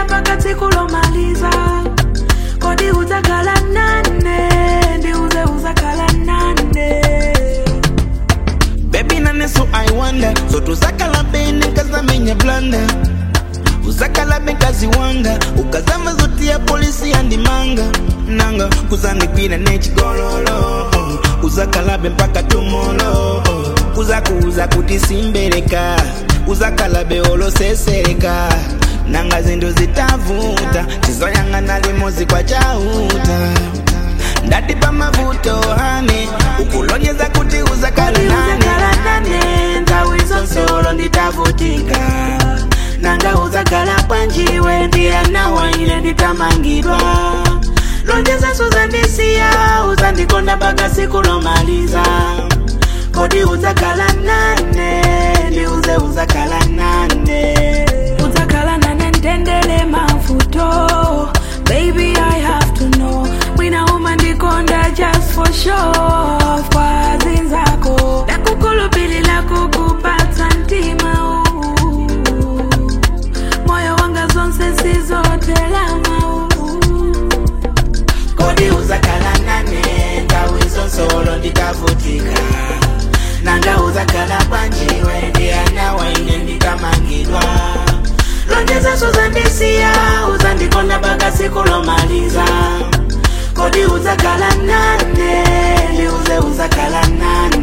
mpaka tsiku lomaliza kodi uzakhala nane ndiuze uzakhala nane Baby nane so I wonder So tuzakala bene kazamenya blanda uzakala bekazi wanga ukazama zoti ya polisi yandimanga nanga kuzandikwira nechigololo uh, uzakalabe mpaka tumolo uh, uzakuuza kuti simbereka uzakalabe olosesereka nanga zindu zitavuta chizoyang'ana limozi kwa chauta ndati pamavuto hane ukulonyeza kuti uzakala kodi uzakhala nane nane nthawi zonse olo nditavutika nanga uzakhala bwanjiwe ndiyanawa ine nditamangidwa lonjeza uzandisiya uzandikonda mpaka tsiku lomaliza kodi uzakhala nane ndiuze uzakhala nane uzakhala nane ndendele mavuto baby i have to know mwina uma ndikonda just for show kwa zinzako ndakukhulupilila kukupatsa mtima huu moyo wanga zonse sizotelama kodi uzakhala nane nthawi zonse olo nditavutika nanga uzakhala bwanjiwe ndiyanawa ine nditamangidwa lonjeza uzandisiya uzandikonda mpaka tsiku lomaliza kodi uzakhala nane ndiuze uzakhala nane